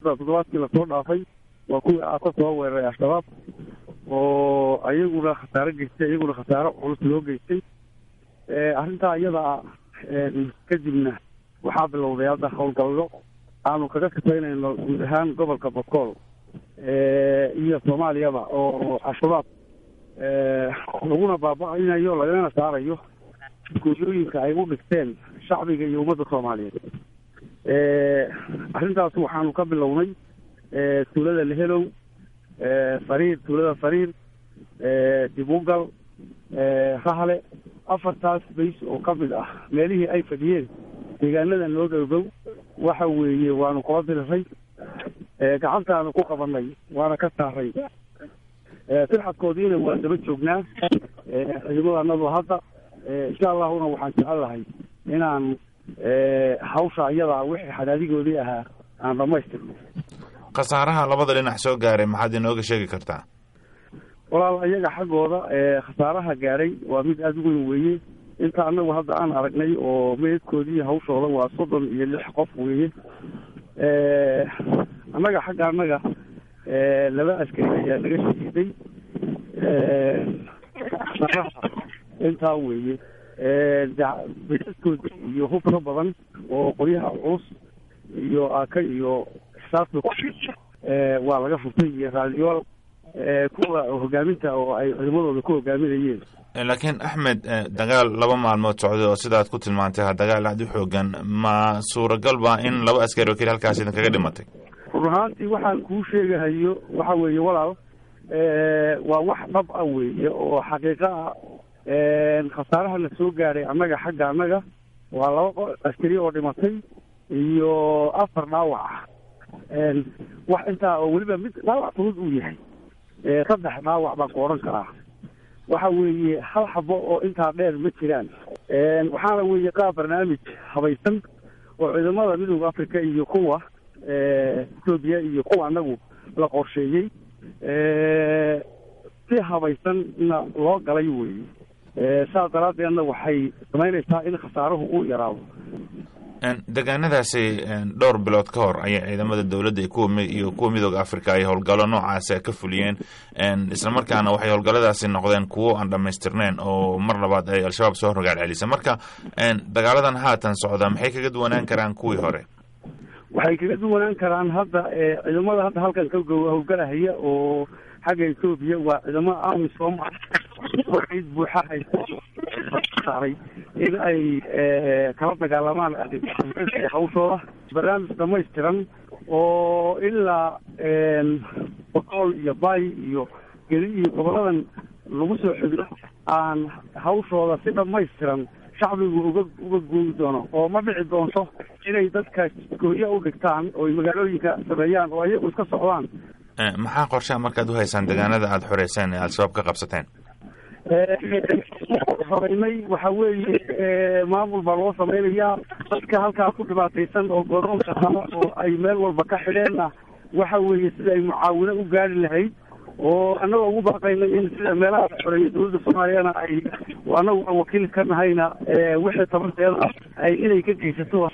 hadda toddobaadkii lasoo dhaafay waa kuwii aaka soo weeraray al-shabaab oo ayaguna khasaaro geystay iyaguna khasaaro culus loo geystay arrintaa iyada kadibna waxaa bilowday hadda howlgallo aanu kaga sifaynayno guud ahaan gobolka bokool iyo soomaaliyaba oo al-shabaab laguna baaba-inayo lagana saarayo gooyooyinka ay u dhigteen shacbiga iyo ummadda soomaaliyeed arrintaas waxaanu ka bilownay tuulada lehelow fariir tuulada fariir dibugal rahle afartaas bays oo ka mid ah meelihii ay fadhiyeen deegaanadan loo dhowdow waxa weeye waanu kula diriray gacantaanu ku qabanay waana ka saaray firxadkoodiina waa daba joognaa ciidamadannadu hadda insha allahuna waxaan jecel lahay inaan hawsha iyadaa wixii xadaadigoodii ahaa aan dhamaystirno khasaaraha labada dhinac soo gaaray maxaad inooga sheegi kartaa walaal iyaga xaggooda khasaaraha gaaray waa mid aada u weyn weeye inta anagu hadda aan aragnay oo meydkoodii hawshooda waa soddon iyo lix qof weeye annaga xagga annaga laba askari ayaa naga shahiiday intaa weeye meydadkoodi iyo hub ka badan oo qoryaha culus iyo aaka iyo saasba waa laga furtay iyo raadiyool kuwa hogaaminta oo ay ciidamadooda ku hogaaminayeen laakiin axmed dagaal laba maalmood socday oo sidaad ku tilmaantay ha dagaal aad u xoogan ma suuragal ba in laba askari oo keli halkaas idin kaga dhimatay run ahaantii waxaan kuu sheegahayo waxa weeye walaal waa wax dhab ah weeye oo xaqiiqo ah khasaaraha la soo gaaray annaga xagga annaga waa laba askari oo dhimatay iyo afar dhaawac ah wax intaa oo weliba mid dhaawac fudud uu yahay saddex dhaawac baan ku odhan karaa waxa weeye hal xabo oo intaa dheer ma jiraan waxaana weeye qaab barnaamij habaysan oo ciidamada midooda africa iyo kuwa etoobiya iyo kuwa annagu la qorsheeyey si habaysanna loo galay weeye saas daraaddeedna waxay samaynaysaa in khasaaruhu uu yaraado deegaanadaasi dhowr bilood ka hor ayay ciidamada dowladda iyo kuwa iyo kuwa midooda africa ay howlgallo noocaasi ka fuliyeen islamarkaana waxay howlgalladaasi noqdeen kuwo aan dhamaystirneyn oo mar labaad ay al-shabaab soo rogaal celisa marka dagaaladan haatan socda maxay kaga duwanaan karaan kuwii hore waxay kaga duwanaan karaan hadda ciidamada hadda halkan ka howlgalahaya oo xagga etoobiya waa ciidamada amisom waxay buuxa saaray in ay kala dagaalamaan hawshooda barnaamij dhamaystiran oo ilaa boqool iyo bay iyo geli iyo goboladan lagu soo xidho aan hawshooda si dhamaystiran shacbigu uga uga gooyi doono oo ma dhici doonto inay dadka gooya u dhigtaan oo magaalooyinka sameeyaan oo ayagu iska socdaan maxaa qorshaha markaad uhaysaan deegaanada aada xoreyseen ee al-shabaab ka qabsateen horeynay waxa weeye maamul baa loo samaynayaa dadka halkaa ku dhibaataysan oo godoonka haba oo ay meel walba ka xidheenna waxa weeye sida ay mucaawino u gaari lahayd oo annagoo ugu baaqaynay in sida meelaha la xoreeyay dowladda soomaaliyana ay annagu wakiil ka nahayna wixii tabarteeda ay inay ka geysato